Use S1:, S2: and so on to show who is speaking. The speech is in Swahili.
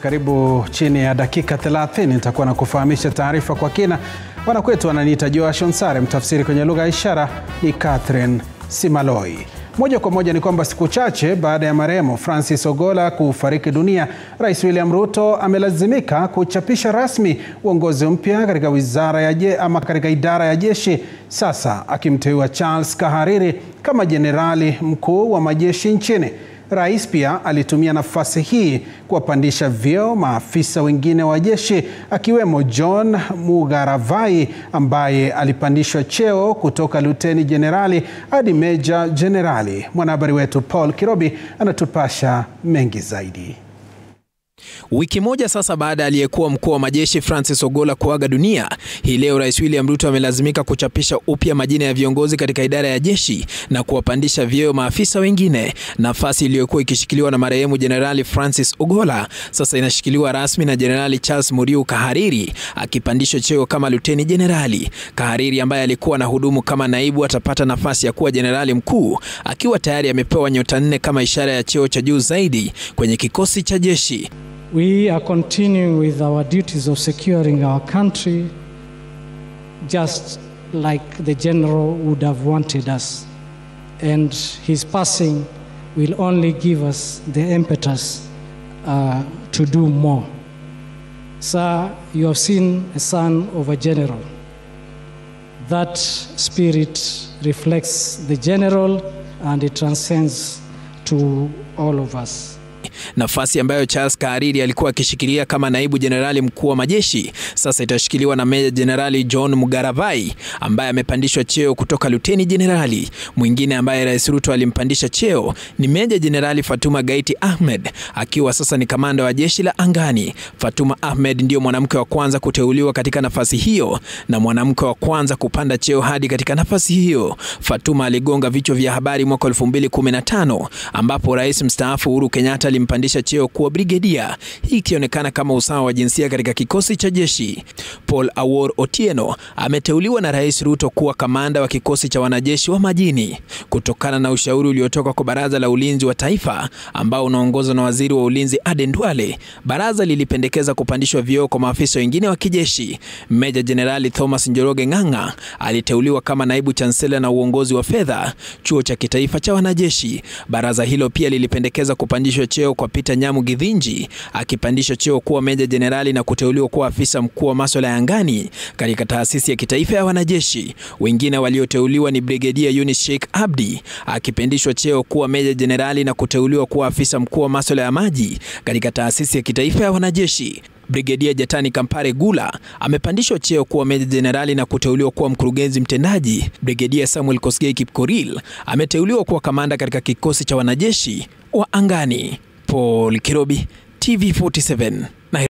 S1: Karibu chini ya dakika 30 nitakuwa na kufahamisha taarifa kwa kina. Wanakwetu wananiita Joashon Sare, mtafsiri kwenye lugha ya ishara ni Catherine Simaloi. Moja kwa moja ni kwamba siku chache baada ya marehemu Francis Ogola kufariki dunia, Rais William Ruto amelazimika kuchapisha rasmi uongozi mpya katika wizara ya je, ama katika idara ya jeshi, sasa akimteua Charles Kahariri kama jenerali mkuu wa majeshi nchini. Rais pia alitumia nafasi hii kuwapandisha vyeo maafisa wengine wa jeshi akiwemo John Mugaravai ambaye alipandishwa cheo kutoka luteni jenerali hadi meja jenerali. Mwanahabari wetu Paul Kirobi anatupasha mengi zaidi.
S2: Wiki moja sasa baada ya aliyekuwa mkuu wa majeshi Francis Ogola kuaga dunia, hii leo Rais William Ruto amelazimika kuchapisha upya majina ya viongozi katika idara ya jeshi na kuwapandisha vyeo maafisa wengine. Nafasi iliyokuwa ikishikiliwa na marehemu Jenerali Francis Ogola sasa inashikiliwa rasmi na Jenerali Charles Muriu Kahariri akipandishwa cheo kama luteni jenerali. Kahariri ambaye alikuwa na hudumu kama naibu atapata nafasi ya kuwa jenerali mkuu akiwa tayari amepewa nyota nne kama ishara ya cheo cha juu zaidi kwenye kikosi cha jeshi.
S3: We are continuing with our duties of securing our country just like the general would have wanted us. And his passing will only give us the impetus uh, to do more. Sir, you have seen a son of a general. That spirit reflects the general and it transcends to all of us.
S2: Nafasi ambayo Charles Kahariri alikuwa akishikilia kama naibu jenerali mkuu wa majeshi sasa itashikiliwa na meja jenerali John Mugaravai ambaye amepandishwa cheo kutoka luteni jenerali. Mwingine ambaye Rais Ruto alimpandisha cheo ni meja jenerali Fatuma Gaiti Ahmed akiwa sasa ni kamanda wa jeshi la angani. Fatuma Ahmed ndiyo mwanamke wa kwanza kuteuliwa katika nafasi hiyo na mwanamke wa kwanza kupanda cheo hadi katika nafasi hiyo. Fatuma aligonga vichwa vya habari mwaka 2015 ambapo rais mstaafu Uhuru Kenyatta alimpandisha cheo kuwa brigedia, hii ikionekana kama usawa wa jinsia katika kikosi cha jeshi. Paul Awor Otieno ameteuliwa na Rais Ruto kuwa kamanda wa kikosi cha wanajeshi wa majini kutokana na ushauri uliotoka kwa Baraza la Ulinzi wa Taifa ambao unaongozwa na Waziri wa Ulinzi Aden Duale. Baraza lilipendekeza kupandishwa vyeo kwa maafisa wengine wa kijeshi. Meja Jenerali Thomas Njoroge Ng'ang'a aliteuliwa kama naibu chansela na uongozi wa fedha, chuo cha kitaifa cha wanajeshi. Baraza hilo pia lilipendekeza kupandishwa cheo kwa Peter Nyamu Githinji akipandishwa cheo kuwa meja jenerali na kuteuliwa kuwa afisa mkuu wa masuala ya angani katika taasisi ya kitaifa ya wanajeshi. Wengine walioteuliwa ni Brigedia Yunis Sheikh Abdi akipandishwa cheo kuwa meja jenerali na kuteuliwa kuwa afisa mkuu wa masuala ya maji katika taasisi ya kitaifa ya wanajeshi. Brigedia Jatani Kampare Gula amepandishwa cheo kuwa meja jenerali na kuteuliwa kuwa mkurugenzi mtendaji. Brigedia Samuel Kosgei Kipkoril ameteuliwa kuwa kamanda katika kikosi cha wanajeshi wa angani. Paul Kirobi, TV47.